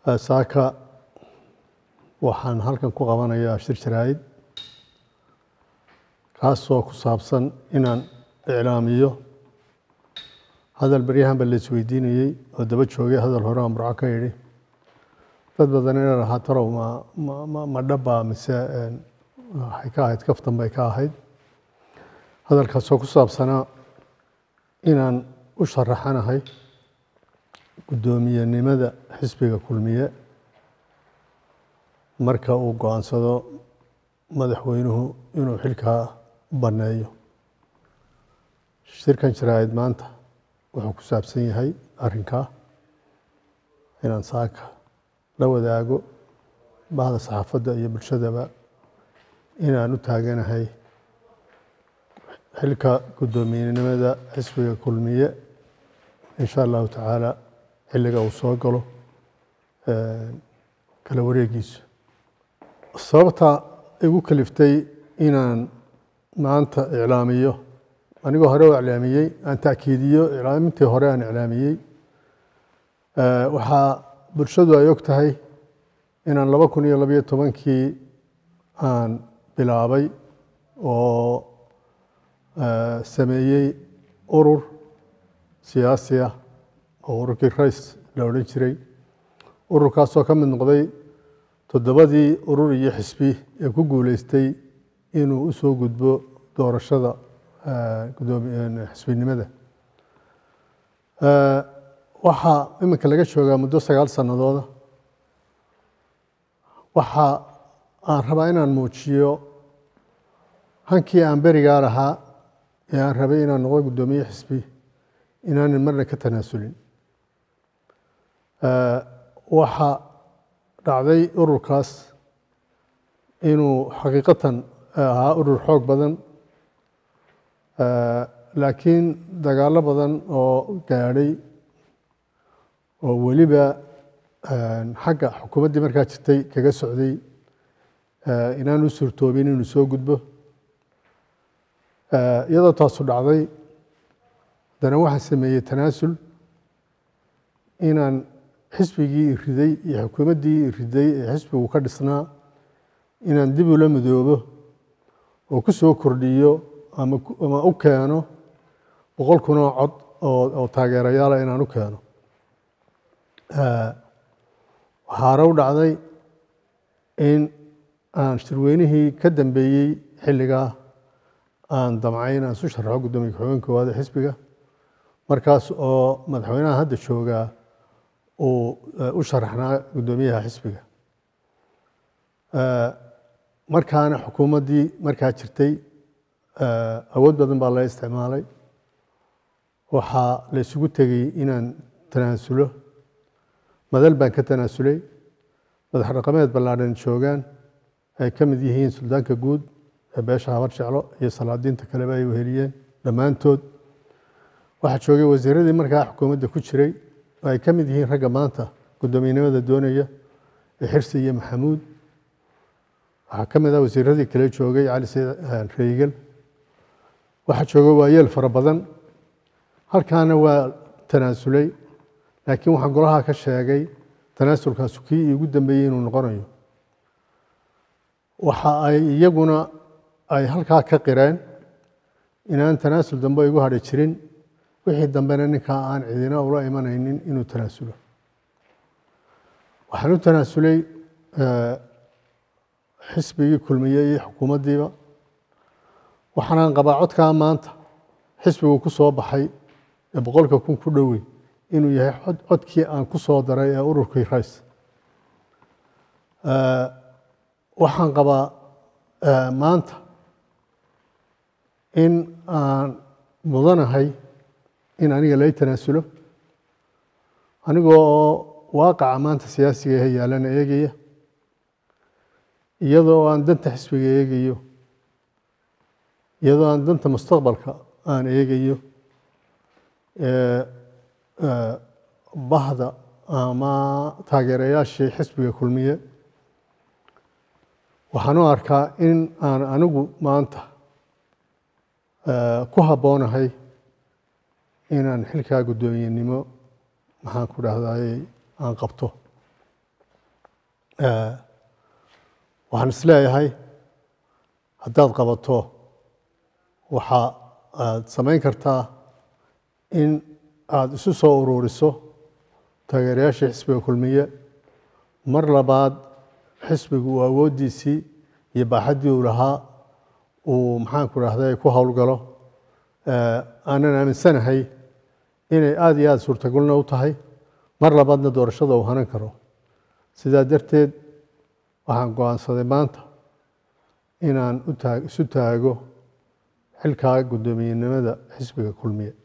saaka waxaan halkan ku qabanayaa shir jaraa'id kaasoo ku saabsan inaan iclaamiyo hadal baryahanba la isweydiinayey oo daba joogay hadal hore aan burco ka idhi dad badan ina lahaa tarow ma ma dhabbaa mise waxay ka ahayd kaftan bay ka ahayd hadalkaasoo ku saabsanaa inaan u sharaxanahay guddoomiyenimada xisbiga kulmiye marka uu go-aansado madaxweynuhu inuu xilkaa banneeyo shirkan jaraa'id maanta wuxuu ku saabsan yahay arrinkaa inaan saaka la wadaago bahda saxaafadda iyo bulshadaba inaan u taaganahay xilka guddoomiyenimada xisbiga kulmiye in sha allahu tacaala xilliga uu soo galo kala wareegiisu sababta igu kaliftay inaan maanta iclaamiyo anigoo hore u iclaamiyey aan ta'kiidiyo iclaamintii hore aan iclaamiyey waxaa bulshadu ay og tahay inaan laba kun iyo labayo tobankii aan bilaabay oo sameeyey urur siyaasi ah oo ururkii rais la odhan jiray ururkaasoo ka mid noqday toddobadii urur iyo xisbi ee ku guuleystay inuu u soo gudbo doorashada xisbinimada waxaa iminka laga joogaa muddo sagaal sanadooda waxa aan rabaa inaan muujiyo hankii aan berigaa lahaa ee aan rabay inaan noqdo guddoomiye xisbi inaanan marna ka tanaasulin waxaa dhacday ururkaas inuu xaqiiqatan ahaa urur xoog badan laakiin dagaallo badan oo gaadhay oo weliba xagga xukuumaddii markaa jirtay kaga socday inaan u suurtoobin inuu soo gudbo iyadoo taasu dhacday haddana waxaan sameeyey tanaasul inaan xisbigii riday iyo xukuumaddii riday ee xisbigu ka dhisnaa inaan dib ula midoobo oo ku soo kordhiyo ama u keeno boqol kunoo cod oo taageerayaala inaan u keeno waxaare u dhacday in aan shirweynihii ka dambeeyey xilligaa aan damcay in aan isu sharaxo guddoomiye ku-xigeen koowaad ee xisbiga markaas oo madaxweynaha hadda joogaa uu u sharaxnaa guddoomiyaha xisbiga markaana xukuumaddii markaa jirtay awood badan baa la isticmaalay waxaa la isugu tegey inaan tanaasulo madal baan ka tanaasulay madax dhaqameed ballaadhan joogaan ay ka mid yihiin suldaanka guud ee beesha habar jeclo iyo salaadiinta kaleba ay weheliyeen dhammaantood waxaa joogay wasiiradii markaa xukuumadda ku jiray oo ay ka mid yihiin ragga maanta guddoomiyenimada doonaya ee xirsi iyo maxamuud waxaa ka mid ah wasiiradii kale joogay cali sayd reygel waxaa joogay waayeel fara badan halkaana waa tanaasulay laakiin waxaan golaha ka sheegay tanaasulkaasu kii iigu dambeeyey inuu noqonayo waxa ay iyaguna ay halkaa ka qireen inaan tanaasul dambe igu hadhi jirin wixii dambena ninkaa aan cidina ula imanaynin inuu tanaasulo waxaan u tanaasulay xisbigii kulmiye iyo xukuumaddiiba waxaanaan qabaa codkaa maanta xisbigu ku soo baxay ee boqolka kun ku dhowey inuu yahay codkii aan ku soo daray ee ururkii rais waxaan qabaa maanta in aan mudanahay in aniga lay tanaasulo anigoo oo waaqaca maanta siyaasiga ee yaalana eegaya iyadoo aan danta xisbiga eegayo iyadoo aan danta mustaqbalka aan eegayo bahda ama taageerayaashii xisbiga kulmiye waxaan u arkaa in aan anigu maanta ku habboonahay inaan xilkaa guddoomiyenimo maxaan ku dhahday aan qabto waxaan isleeyahay haddaad qabato waxa aad samayn kartaa in aada isu soo ururiso taageerayaashii xisbiga kulmiye mar labaad xisbigu uu awooddiisii iyo baaxaddii uu lahaa uu maxaanku rahday ku howlgalo aanan aaminsanahay inay aada iyo aada suurtagalna u tahay mar labaadna doorashada uu hanan karo sidaa darteed waxaan go-aansaday maanta inaan u taag isu taago xilkaa guddoomiyenimada xisbiga kulmiye